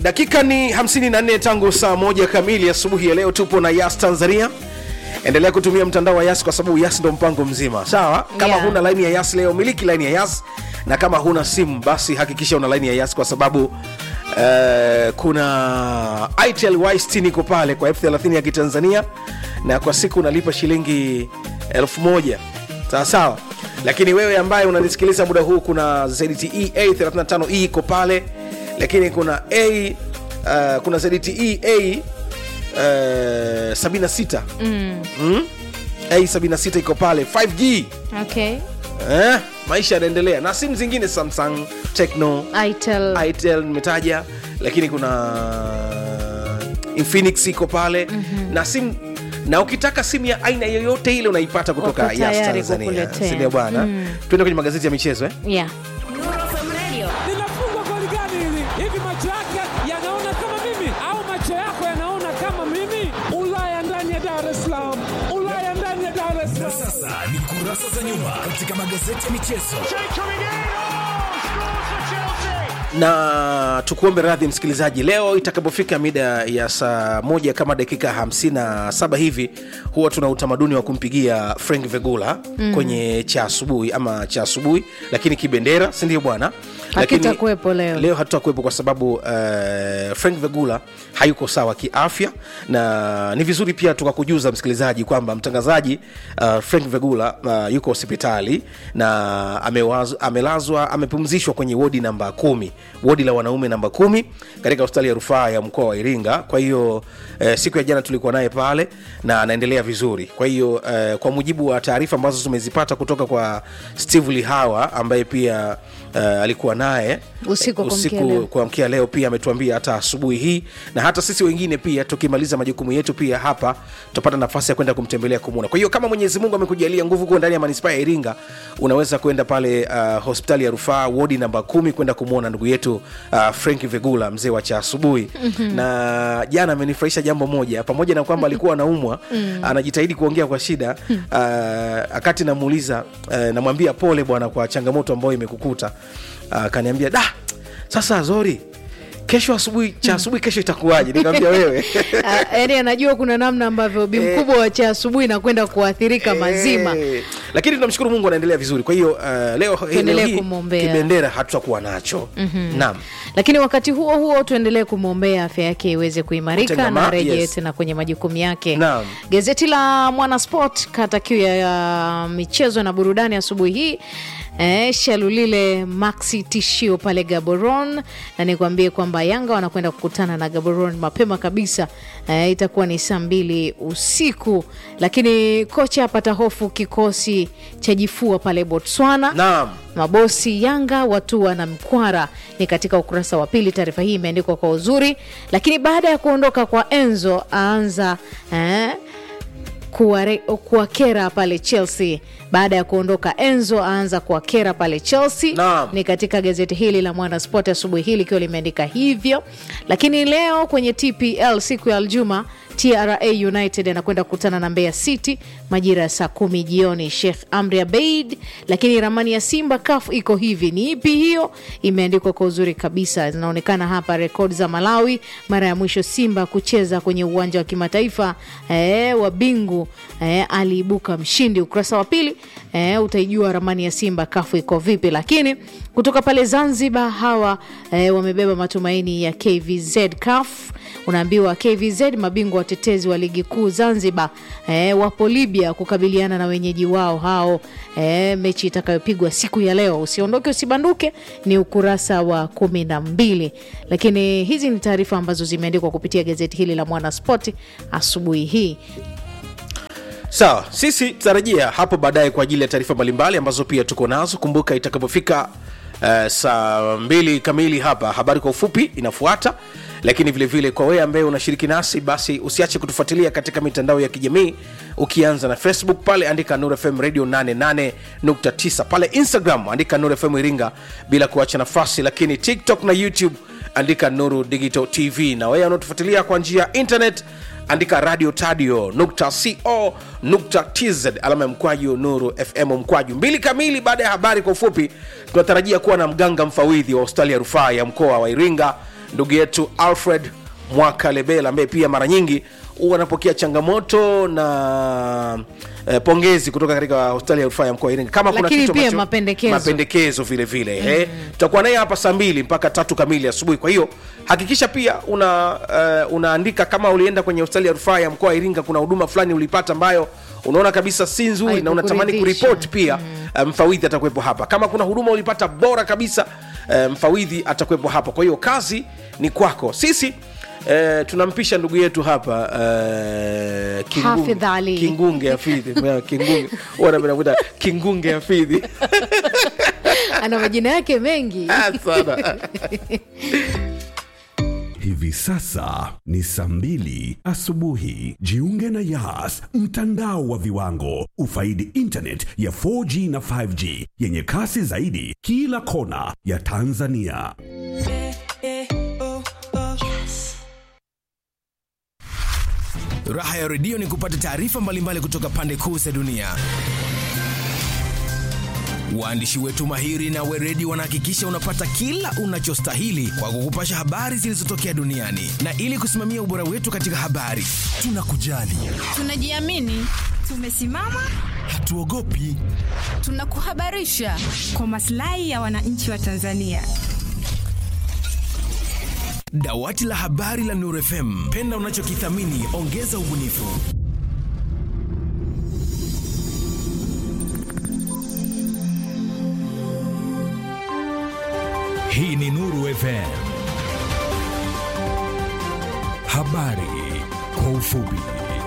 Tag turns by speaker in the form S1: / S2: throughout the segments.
S1: dakika ni 54 tangu saa moja kamili asubuhi ya leo tupo na yas tanzania endelea kutumia mtandao wa yas kwa sababu yas ndo mpango mzima sawa kama
S2: Yeah.
S1: huna laini ya yas leo miliki laini ya yas na kama huna simu basi hakikisha una laini ya yas kwa sababu Uh, kuna itel y60 iko pale kwa elfu 30 ya kitanzania na kwa siku unalipa shilingi elfu moja sawa sawa lakini wewe ambaye unanisikiliza muda huu kuna zte a35e iko pale lakini kuna a uh, kuna zte a uh, 76 mm. Mm? a 76 iko pale 5g
S2: okay.
S1: eh, maisha yanaendelea na simu zingine samsung techno
S2: Itel.
S1: itel nimetaja lakini kuna infinix iko pale mm-hmm. na simu na ukitaka simu ya aina yoyote ile unaipata kutoka
S2: Wako
S1: Yas
S2: tayari
S1: tanzania
S2: kukuletea.
S1: sindio bwana mm. tuende kwenye magazeti ya michezo eh?
S2: yeah.
S3: linafungwa goli gani hili? Hivi macho yake yanaona kama mimi au macho yako yanaona kama mimi? Ulaya ndani ya Dar es Salaam, Ulaya ndani ya Dar es
S4: Na
S3: Salaam.
S4: sasa ni kurasa za nyuma katika magazeti ya michezo.
S1: na tukuombe radhi msikilizaji leo itakapofika mida ya saa moja kama dakika 57 hivi huwa tuna utamaduni wa kumpigia frank vegula mm. kwenye cha asubuhi ama cha asubuhi lakini kibendera sindio bwana Lakini
S2: Hakitakuwepo leo.
S1: leo hatutakuwepo kwa sababu uh, frank vegula hayuko sawa kiafya na ni vizuri pia tukakujuza msikilizaji kwamba mtangazaji uh, frank vegula uh, yuko hospitali na amewaz, amelazwa amepumzishwa kwenye wodi namba kumi wodi la wanaume namba kumi katika hospitali ya rufaa ya mkoa wa iringa kwa hiyo eh, siku ya jana tulikuwa naye pale na anaendelea vizuri kwa hiyo eh, kwa mujibu wa taarifa ambazo tumezipata kutoka kwa steve lihawa ambaye pia uh, alikuwa naye
S2: Usiku wa kuamkia
S1: usiku
S2: leo.
S1: kuamkia leo pia ametuambia hata asubuhi hii na hata sisi wengine pia tukimaliza majukumu yetu pia hapa tutapata nafasi ya kwenda kumtembelea kumwona kwa hiyo kama mwenyezi mungu amekujalia nguvu kuwa ndani ya manispaa ya iringa unaweza kwenda pale uh, hospitali ya rufaa wodi namba kumi kwenda kumwona ndugu yetu uh, frank vegula mzee wa cha asubuhi mm-hmm. na jana amenifurahisha jambo moja pamoja na kwamba alikuwa anaumwa anajitahidi kuongea kwa shida uh, akati namuuliza uh, namwambia pole bwana kwa changamoto ambayo imekukuta akaniambia da sasa zori kesho asubuhi cha asubuhi kesho itakuwaje nikamwambia wewe
S2: Ah, yaani anajua kuna namna ambavyo bi mkubwa wa cha asubuhi nakwenda kuathirika mazima
S1: Eh, lakini tunamshukuru mungu anaendelea vizuri kwa hiyo uh, leo
S2: Tuendelee
S1: leo hii
S2: kumwombea.
S1: kibendera hatutakuwa nacho mm-hmm. naam
S2: lakini wakati huo huo tuendelee kumwombea afya yake iweze kuimarika
S1: Kutengama,
S2: na rejee
S1: yes.
S2: tena kwenye majukumu yake
S1: Naam.
S2: gazeti la mwanasport kata kiu ya, ya michezo na burudani asubuhi hii Eh, shalulile maxi tishio pale gaboron na nikwambie kwamba yanga wanakwenda kukutana na gaboron mapema kabisa eh, itakuwa ni saa mbili usiku lakini kocha apata hofu kikosi cha jifua pale botswana
S1: naam
S2: mabosi yanga watua na mkwara ni katika ukurasa wa pili taarifa hii imeandikwa kwa uzuri lakini baada ya kuondoka kwa enzo aanza eh, kuware- kuwakera pale chelsea baada ya kuondoka enzo aanza kuwakera pale chelsea
S1: Naam.
S2: ni katika gazeti hili la mwanasport asubuhi hii likiwa limeandika hivyo lakini leo kwenye tpl siku ya aljuma tra united anakwenda kukutana na mbeya city majira ya saa kumi jioni sheikh amri abeid lakini ramani ya simba kaf iko hivi ni ipi hiyo imeandikwa kwa uzuri kabisa zinaonekana hapa rekodi za malawi mara ya mwisho simba kucheza kwenye uwanja wa kimataifa eh, wa bingu eh, aliibuka mshindi ukurasa wa pili eh, utaijua ramani ya simba kafu iko vipi lakini kutoka pale zanzibar hawa eh, wamebeba matumaini ya kvz caf unaambiwa kvz mabingwa watetezi wa ligi kuu zanzibar eh, wapo libya kukabiliana na wenyeji wao hao eh, mechi itakayopigwa siku ya leo usiondoke usibanduke ni ukurasa wa kumi na mbili lakini hizi ni taarifa ambazo zimeandikwa kupitia gazeti hili la mwanaspoti asubuhi hii
S1: sawa sisi tutarejea hapo baadaye kwa ajili ya taarifa mbalimbali ambazo pia tuko nazo kumbuka itakapofika uh, saa mbili kamili hapa habari kwa ufupi inafuata lakini vilevile vile kwa wewe ambaye unashiriki nasi basi usiache kutufuatilia katika mitandao ya kijamii ukianza na facebook pale andika nur fm radio 88.9 pale instagram andika nur fm iringa bila kuacha nafasi lakini tiktok na youtube andika nuru digital tv na wewe unaotufuatilia kwa njia ya internet andika radio tadio nukta co nukta tz alama ya mkwaju nuru fm mkwaju mbili kamili baada ya habari kwa ufupi tunatarajia kuwa na mganga mfawidhi wa hospitali ya rufaa ya mkoa wa iringa ndugu yetu alfred mwakalebela ambaye pia mara nyingi huwa anapokea changamoto na eh, pongezi kutoka katika hospitali ya rufaa ya mkoa wa iringa kama kuna
S2: Lakini
S1: kitu
S2: pia
S1: ambacho-
S2: mapendekezo.
S1: mapendekezo vile vile mm. eh, tutakuwa naye hapa saa mbili mpaka tatu kamili asubuhi kwa hiyo hakikisha pia una uh, unaandika kama ulienda kwenye hospitali ya rufaa ya mkoa wa iringa kuna huduma fulani ulipata ambayo unaona kabisa si nzuri na unatamani
S2: Haikukuridhisha.
S1: kuripoti pia mm. mfawidhi atakuwepo hapa kama kuna huduma ulipata bora kabisa uh, mfawidhi atakuwepo hapa kwa hiyo kazi ni kwako sisi Uh, tunampisha ndugu yetu hapa uh, Kingunge-
S2: Hafidh Ali.
S1: kingunge afidhi Yeah, kingunge Wana wanamuita kingunge afidhi
S2: ana majina yake mengi
S1: Ah, sana
S5: Hivi sasa ni saa mbili asubuhi. Jiunge na Yas, mtandao wa viwango. Ufaidi internet ya 4G na 5G yenye kasi zaidi kila kona ya Tanzania.
S4: Raha ya redio ni kupata taarifa mbalimbali kutoka pande kuu za dunia. Waandishi wetu mahiri na weredi wanahakikisha unapata kila unachostahili kwa kukupasha habari zilizotokea duniani, na ili kusimamia ubora wetu katika habari, tunakujali,
S6: Tunajiamini, tumesimama,
S4: hatuogopi.
S6: tunakuhabarisha kwa maslahi ya wananchi wa Tanzania.
S4: Dawati la habari la Nuru FM, penda unachokithamini, ongeza ubunifu.
S3: Hii ni Nuru FM. Habari kwa ufupi.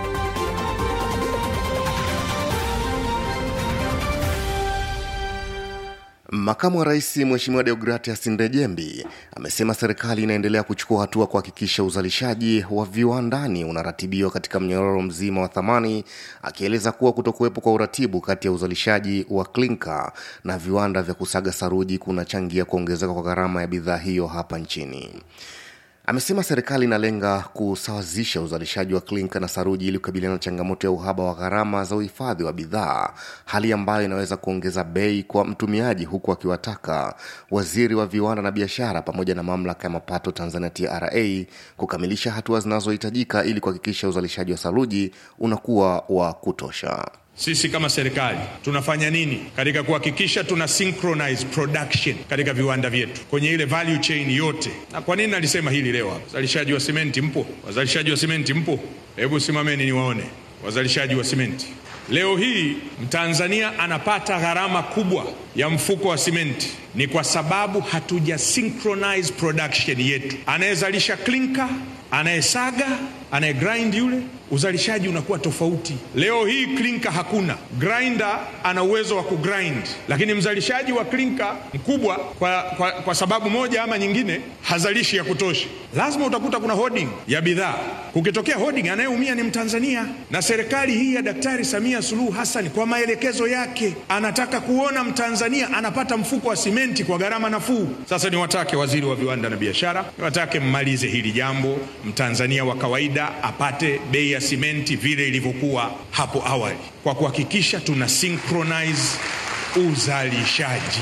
S7: Makamu wa rais Mheshimiwa Deogratias Ndejembi amesema serikali inaendelea kuchukua hatua kuhakikisha uzalishaji wa viwandani unaratibiwa katika mnyororo mzima wa thamani, akieleza kuwa kutokuwepo kwa uratibu kati ya uzalishaji wa klinka na viwanda vya kusaga saruji kunachangia kuongezeka kwa gharama ya bidhaa hiyo hapa nchini. Amesema serikali inalenga kusawazisha uzalishaji wa klinka na saruji ili kukabiliana na changamoto ya uhaba wa gharama za uhifadhi wa bidhaa, hali ambayo inaweza kuongeza bei kwa mtumiaji, huku akiwataka waziri wa viwanda na biashara pamoja na mamlaka ya mapato Tanzania TRA kukamilisha hatua zinazohitajika ili kuhakikisha uzalishaji wa saruji unakuwa wa kutosha.
S8: Sisi kama serikali tunafanya nini katika kuhakikisha tuna synchronize production katika viwanda vyetu kwenye ile value chain yote? Na kwa nini nalisema hili leo hapa? Wazalishaji wa simenti mpo? Wazalishaji wa simenti mpo? Hebu simameni niwaone wazalishaji wa simenti. Leo hii Mtanzania anapata gharama kubwa ya mfuko wa simenti ni kwa sababu hatuja synchronize production yetu. Anayezalisha klinka, anayesaga, anayegrind yule uzalishaji unakuwa tofauti. Leo hii klinka hakuna, grinder ana uwezo wa kugrind, lakini mzalishaji wa klinka mkubwa kwa, kwa, kwa sababu moja ama nyingine hazalishi ya kutosha. Lazima utakuta kuna hoarding ya bidhaa. Kukitokea hoarding, anayeumia ni Mtanzania, na serikali hii ya Daktari Samia Suluhu Hassan kwa maelekezo yake anataka kuona Mtanzania anapata mfuko wa simenti kwa gharama nafuu. Sasa niwatake waziri wa viwanda na biashara, niwatake mmalize hili jambo, Mtanzania wa kawaida apate bei ya simenti vile ilivyokuwa hapo awali, kwa kuhakikisha tuna synchronize uzalishaji.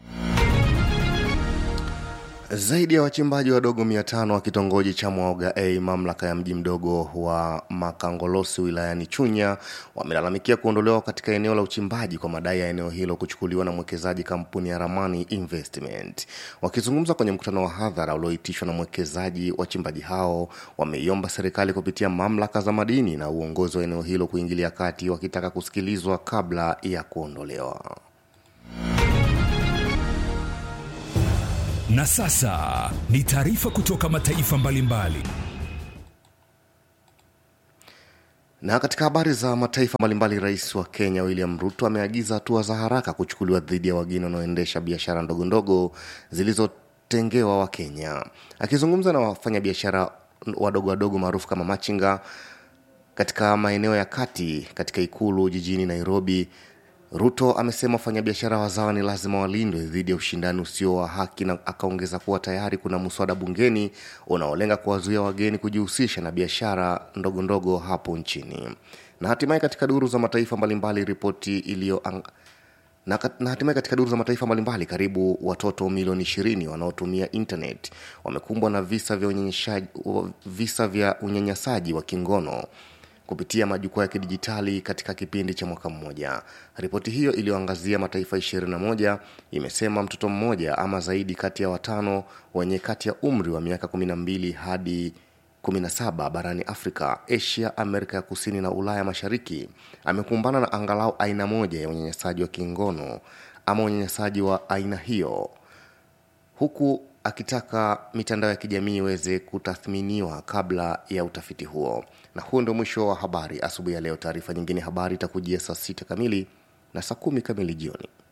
S7: Zaidi ya wachimbaji wadogo 500 wa kitongoji cha Mwaoga A, mamlaka ya mji mdogo wa Makangolosi wilayani Chunya, wamelalamikia kuondolewa katika eneo la uchimbaji kwa madai ya eneo hilo kuchukuliwa na mwekezaji kampuni ya Ramani Investment. Wakizungumza kwenye mkutano wa hadhara ulioitishwa na mwekezaji, wachimbaji hao wameiomba serikali kupitia mamlaka za madini na uongozi wa eneo hilo kuingilia kati, wakitaka kusikilizwa kabla ya kuondolewa.
S3: Na sasa ni taarifa kutoka mataifa mbalimbali.
S7: Na katika habari za mataifa mbalimbali, rais wa Kenya William Ruto ameagiza hatua za haraka kuchukuliwa dhidi ya wageni wanaoendesha biashara ndogo ndogo zilizotengewa Wakenya. Akizungumza na wafanyabiashara wadogo wadogo maarufu kama machinga katika maeneo ya kati katika ikulu jijini Nairobi, Ruto amesema wafanyabiashara wazawa ni lazima walindwe dhidi ya ushindani usio wa haki, na akaongeza kuwa tayari kuna mswada bungeni unaolenga kuwazuia wageni kujihusisha na biashara ndogo ndogo hapo nchini. Na hatimaye katika duru za mataifa mbalimbali, ripoti iliyo na, kat- na hatimaye katika duru za mataifa mbalimbali karibu watoto milioni 20 wanaotumia internet wamekumbwa na visa vya unyanyashaji visa vya unyanyasaji wa kingono kupitia majukwaa ya kidijitali katika kipindi cha mwaka mmoja ripoti hiyo iliyoangazia mataifa 21 imesema mtoto mmoja ama zaidi kati ya watano wenye kati ya umri wa miaka 12 hadi 17 barani afrika asia amerika ya kusini na ulaya mashariki amekumbana na angalau aina moja ya unyanyasaji wa kingono ama unyanyasaji wa aina hiyo huku akitaka mitandao ya kijamii iweze kutathminiwa kabla ya utafiti huo na huo ndio mwisho wa habari asubuhi ya leo taarifa nyingine habari itakujia saa sita kamili na saa kumi kamili jioni